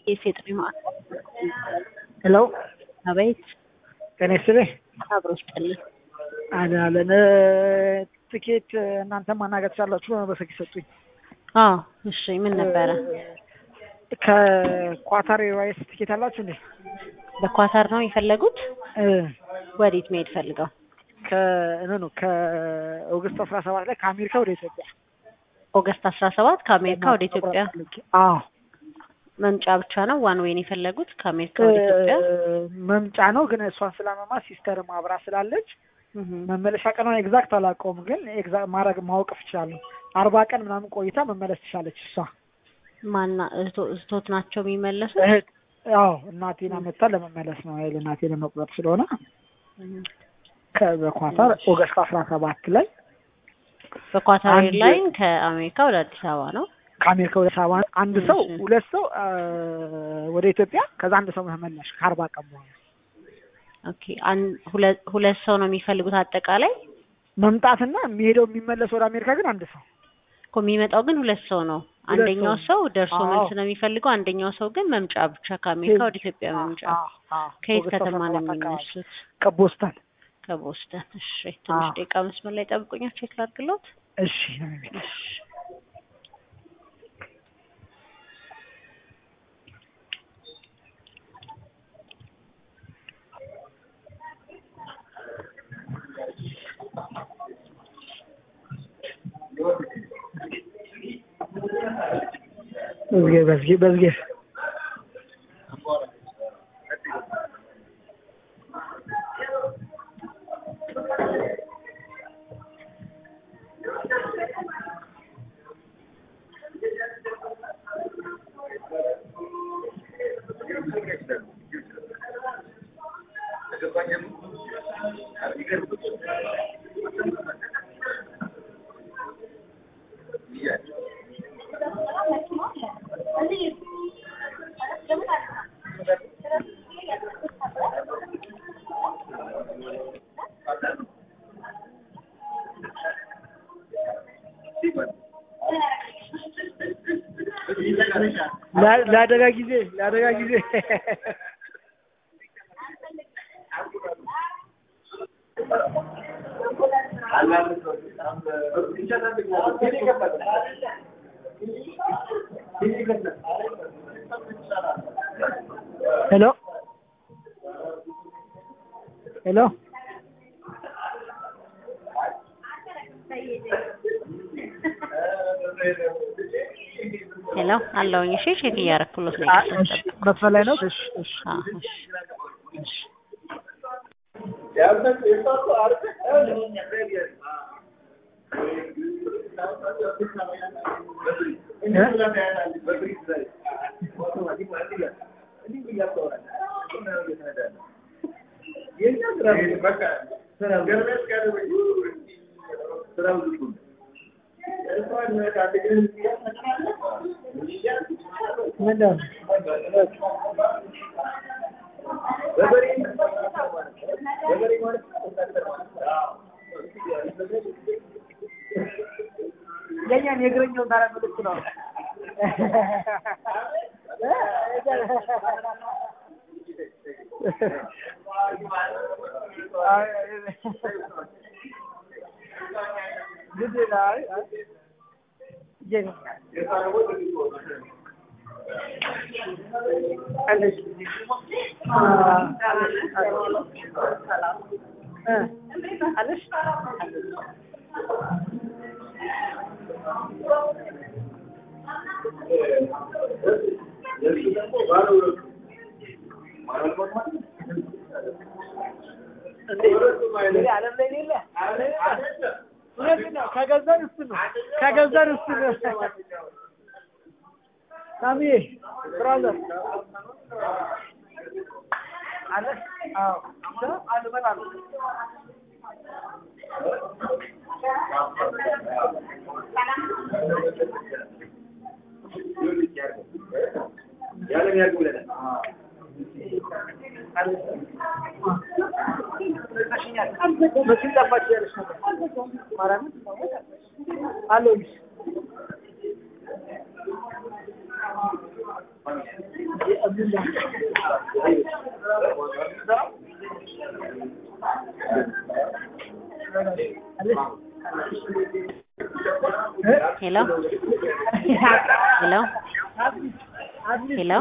የሴት ማዕከል ሄሎ አቤት ጤና ይስጥልኝ። አብሮ ስጥልኝ አዳለን ትኬት እናንተ ማናገር ትችላላችሁ በስልክ ሰጡኝ። አዎ እሺ ምን ነበረ ከኳታር ኤርዋይስ ትኬት አላችሁ እንዴ? በኳታር ነው የፈለጉት እ ወዴት መሄድ ፈልገው ከእኑ ከኦገስት አስራ ሰባት ላይ ከአሜሪካ ወደ ኢትዮጵያ ኦገስት አስራ ሰባት ከአሜሪካ ወደ ኢትዮጵያ አዎ መምጫ ብቻ ነው ዋን ዌይን የፈለጉት ከአሜሪካ ወደ ኢትዮጵያ መምጫ ነው ግን እሷን ስላመማ ሲስተር ማብራ ስላለች እህ መመለሻ ቀኗን ኤግዛክት አላውቀውም፣ ግን ኤግዛክት ማድረግ ማወቅ እችላለሁ። አርባ ቀን ምናምን ቆይታ መመለስ ትችላለች እሷ ማና እህቶ- እህቶት ናቸው የሚመለሱት እህት አዎ እናቴን አመጣ ለመመለስ ነው ኃይል እናቴን ለመቁረጥ ስለሆነ እህ ከበኳታር ኦገስት አስራ ሰባት ላይ በኳታር አንድ- ኤርላይን ከአሜሪካ ወደ አዲስ አበባ ነው ከአሜሪካ ወደ ሰባ አንድ ሰው እሺ። ሁለት ሰው አ፣ ወደ ኢትዮጵያ ከዛ አንድ ሰው መመለሽ ከአርባ ቀን በኋላ ኦኬ አን- ሁለት ሁለት ሰው ነው የሚፈልጉት አጠቃላይ መምጣትና የሚሄደው የሚመለስ ወደ አሜሪካ ግን አንድ ሰው እኮ የሚመጣው ግን ሁለት ሰው ነው ሁለት አንደኛው ሰው። ሰው ደርሶ አዎ። መልስ ነው የሚፈልገው አንደኛው ሰው ግን መምጫ ብቻ ከአሜሪካ ወደ ኢትዮጵያ መምጫ አዎ፣ አዎ። ከየት ኦገስት ከተማ ነው 17 አካባቢ። የሚነሱት ከቦስተን ከቦስተን እሺ ትንሽ አዎ። ደቂቃ መስመር ላይ ጠብቁኛል ቼክ ላድርግሎት እሺ ነው የሚለው። እሺ በዝጌ በዝጌ በዝጌ ለ- ለአደጋ ጊዜ ለአደጋ ጊዜ ሄሎ ሄሎ ሄሎ አለውኝ እሺ ቼክ እያረኩሎት ነው አ- እሺ መስመር ላይ ነው እሺ እሺ አዎ እሺ እሺ ምንድን ነው? የእኛን የእግረኛውን ታዲያ ምልክት ነው። ግድ ነው። አይ አይ ይሄ- አለሽ ዓለም ላይ የሌለ እውነት ነው። ከገዛን እሱ ነው ከገዛን እሱ ነው። ሳሚዬ ብራዘር አለ አዎ አሉ እመጣለሁ። መቼም ጠፋች ያለች ነበር ማርያምን አለሁልሽ ሄሎ ሄሎ ሄሎ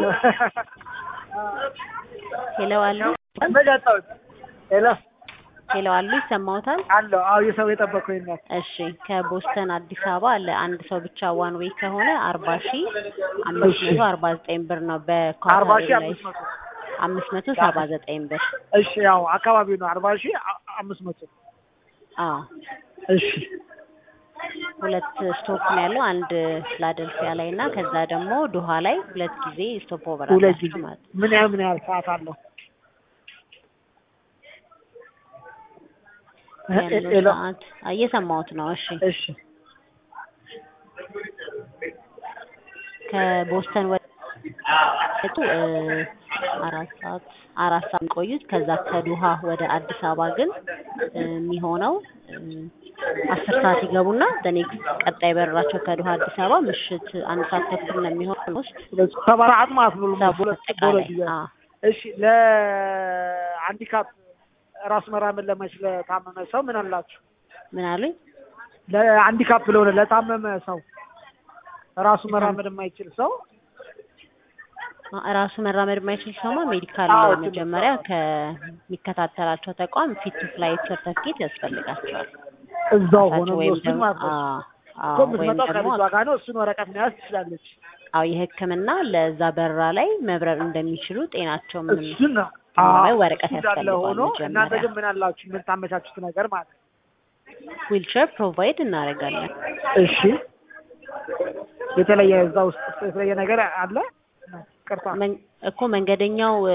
ሄሎ አሉ ሄሎ ሄሎ አሉ ይሰማዎታል? አለው። አዎ የሰው የጠበቀው ነው። እሺ ከቦስተን አዲስ አበባ ለአንድ ሰው ብቻ ዋን ዌይ ከሆነ አርባ ሺ አምስት መቶ አርባ ዘጠኝ ብር ነው አርባ በኳታር ሺህ ኤርላይንስ አምስት መቶ አምስት መቶ ሰባ ዘጠኝ ብር እሺ ያው አካባቢው ነው። አርባ ሺህ አ- አምስት መቶ አዎ እሺ ሁለት ስቶፕ ነው ያለው አንድ ፊላደልፊያ ላይ እና ከዛ ደግሞ ዶሃ ላይ ሁለት ጊዜ ስቶፕ ኦቨር ሁለት አላቸው ጊዜ ማለት ነው። ምን ያህል ምን ያህል ሰዓት አለው? ያለው ሄሎ ሰዓት እየሰማሁት ነው። እሺ እሺ ከቦስተን ወጡ እ አራት ሰዓት አራት ሰዓት የሚቆዩት ከዛ ከዱሃ ወደ አዲስ አበባ ግን እ የሚሆነው እ አስር ሰዓት ይገቡና በኔክስት ቀጣይ በረራቸው ከዱሃ አዲስ አበባ ምሽት አንድ ሰዓት ተኩል ነው የሚሆን ውስጥ ሁለት ሰባ አራት ማለት ነው። ሰባ በሁለት አጠቃላይ በሁለት ጊዜ አዎ እሺ ለሃንዲካፕ ራስ መራመድ ለማይችል ለታመመ ሰው ምን አላችሁ? ምን አሉኝ? ለሃንዲካፕ ለሆነ ለታመመ ሰው ራሱ መራመድ የማይችል ሰው ራሱ መራመድ የማይችል ሰውማ ሜዲካል አዎ፣ መጀመሪያ ከሚከታተላቸው ተቋም ፊት ቱ ፍላይት ሰርተፍኬት ያስፈልጋቸዋል። እዛው ሆኖ ራሳቸው ወይም የሚወስድ ደግሞ ማለት ነው። አዎ እኮ አዎ ወይም የምትመጣው ደግሞ ከልጇ ጋር ነው። እሱን ወረቀት መያዝ ትችላለች። አዎ የሕክምና ለዛ በረራ ላይ መብረር እንደሚችሉ ጤናቸው ምን እሱን ነው ላይ አዎ፣ ወረቀት እሱ እንዳለ ያስፈልገዋል ሆኖ እናንተ መጀመሪያ። ግን ምን አላችሁ? ምን ታመቻቹት ነገር ማለት ነው። ዊልቸር ፕሮቫይድ እናደርጋለን። እሺ የተለየ እዛ ውስጥ የተለየ ነገር አለ? ቅርታ መን- እኮ መንገደኛው እ፣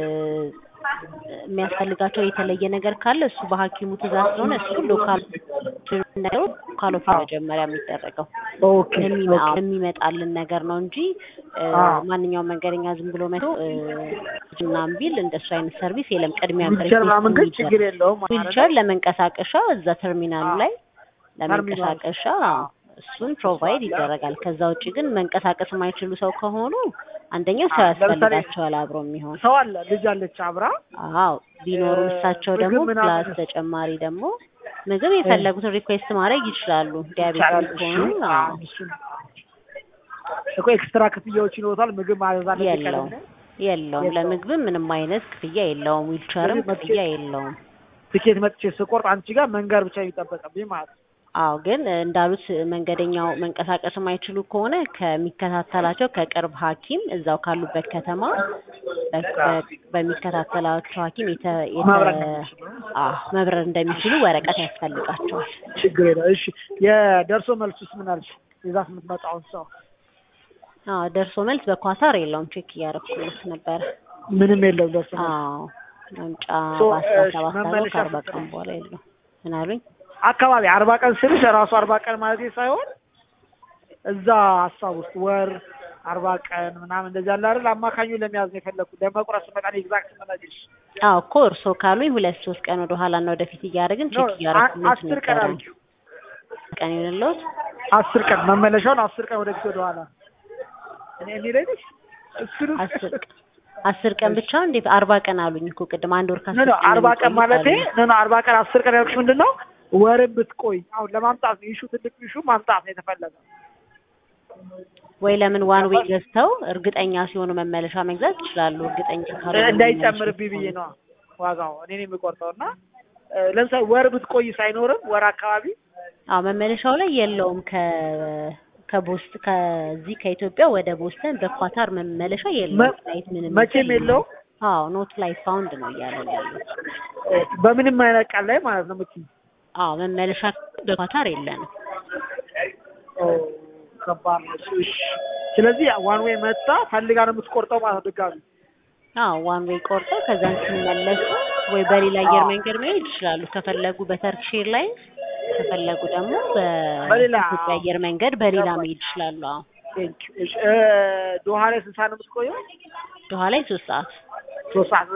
የሚያስፈልጋቸው የተለየ ነገር ካለ እሱ በሐኪሙ ትእዛዝ ስለሆነ እሱ ሎካል ነገሩ ሎካል ኦፍ መጀመሪያ የሚደረገው ኦኬ የሚመ- ኦኬ የሚመጣልን ነገር ነው እንጂ እ፣ አዎ። ማንኛውም መንገደኛ ዝም ብሎ መቶ ምናምን ቢል እንደሱ አይነት ሰርቪስ የለም። ቅድሚያ ዊልቸር ምናምን ግን ችግር የለውም ማለት ነው። ዊልቸር ለመንቀሳቀሻ እዛ ተርሚናሉ አዎ። ላይ ለመንቀሳቀሻ እሱን ፕሮቫይድ ይደረጋል። ከዛ ውጭ ግን መንቀሳቀስ የማይችሉ ሰው ከሆኑ አንደኛው ሰው አዎ፣ ለምሳሌ ያስፈልጋቸዋል አብሮ የሚሆን ሰው አለ ልጅ አለች አብራ አዎ ቢኖሩ እ፣ እሳቸው ምግብ ደግሞ ምናምን- ፕላስ ተጨማሪ ደግሞ ምግብ የፈለጉትን ሪኩዌስት ማድረግ ይችላሉ። ዲያቤቲስ ይቻላል። እሺ ከሆኑ አዎ፣ አዎ፣ እሱን እኮ ኤክስትራ ክፍያዎች ይኖሩታል። ምግብ ማዘዝ አለብኝ የለውም ቀድሜ። የለውም። የለውም። ለምግብም ምንም አይነት ክፍያ የለውም። ዊልቸርም ስለዚህ መጥቼ- ክፍያ የለውም። ትኬት መጥቼ ስቆርጥ አንቺ ጋር መንገር ብቻ የሚጠበቅብኝ ማለት ነው። አዎ ግን እንዳሉት መንገደኛው መንቀሳቀስ የማይችሉ ከሆነ ከሚከታተላቸው ከቅርብ ሐኪም እዛው ካሉበት ከተማ በ- በ- በሚከታተላቸው ሐኪም የተ የተ- መብረር እንደሚችሉ። አዎ መብረር እንደሚችሉ ወረቀት ያስፈልጋቸዋል። ችግር የለም። እሺ የደርሶ መልሱስ ምን አልሽ? ይዛት የምትመጣውን ሰው አዎ ደርሶ መልስ በኳታር የለውም። ቼክ እያደረኩት ነበረ። ምንም የለም። ደርሶ መልስ አዎ መምጫ ሶ፣ በአስራ እሺ፣ ሰባት አለው መመለሻ ከአርባ ስንት ቀን ነው? በኋላ የለውም። ምን አሉኝ? አካባቢ አርባ ቀን ስልሽ ራሱ አርባ ቀን ማለት ሳይሆን እዛ ሀሳብ ውስጥ ወር አርባ ቀን ምናምን እንደዚህ ያለ አይደል? አማካኙ ለመያዝ ነው የፈለኩት። ለመቁረጥ ስመጣ ነው ኤግዛክት የምነግርሽ። አዎ እኮ እርስዎ ካሉኝ ሁለት ሶስት ቀን ወደ ኋላ እና ወደፊት እያደረግን ኖ፣ ቼክ እያደረኩት አስር ቀን ነበረ። አድርጊው። ቀን ይሆንልዎት? አስር ቀን መመለሻውን አስር ቀን ወደፊት ወደ ኋላ እኔ የሚለኝ እሱን አስር አስር ቀን ብቻ እንዴ? አርባ ቀን አሉኝ እኮ ቅድም አንድ ወር ኖ ከአስር ኖ ቀን አርባ ቀን የሚቆዩት ማለቴ አሉኝ። ኖ ኖ አርባ ቀን አስር ቀን ያልኩሽ ምንድን ነው ወርን ብትቆይ አሁን ለማምጣት ነው ኢሹ ትልቅ ኢሹ ማምጣት ነው የተፈለገው ወይ ለምን ዋን ዌይ ገዝተው እርግጠኛ ሲሆኑ መመለሻ መግዛት ይችላሉ። እርግጠኛ ካልሆኑ እንዳይጨምርብኝ ብዬ ነው ዋጋው እኔ ነው የሚቆርጠው እና እ፣ ለምሳሌ ወር ብትቆይ ሳይኖርም ወር አካባቢ አዎ መመለሻው ላይ የለውም። ከ ከቦስት ከዚህ ከኢትዮጵያ ወደ ቦስተን በኳታር መመለሻ የለውም። መ- ፍላይት ምንም መቼም የለውም አዎ ኖት ፍላይት ፋውንድ ነው እያለ ያለው። እ፣ በምንም አይነት ቀን ላይ ማለት ነው ምኪ አዎ መመለሻ በኳታር የለንም። ኦ፣ ከባድ ነው እሱ። እሺ ስለዚህ ዋን ዌይ መጣ ፈልጋ ነው የምትቆርጠው ማለት ነው ድጋሚ አዎ ዋን ዌይ ቆርጠው ከዛን ሲመለሱ ወይ በሌላ አየር መንገድ መሄድ ይችላሉ። ከፈለጉ በተርኪሽ ኤርላይንስ ከፈለጉ ደግሞ በሌላ በኢትዮጵያ አየር መንገድ በሌላ ገባኝ። መሄድ ይችላሉ። አዎ ቴንክ ዩ። እሺ እ፣ ዶሃ ላይ ስንት ሰዓት ነው የምትቆየው? ዶሃ ላይ ሶስት ሰዓት ሶስት ሰዓት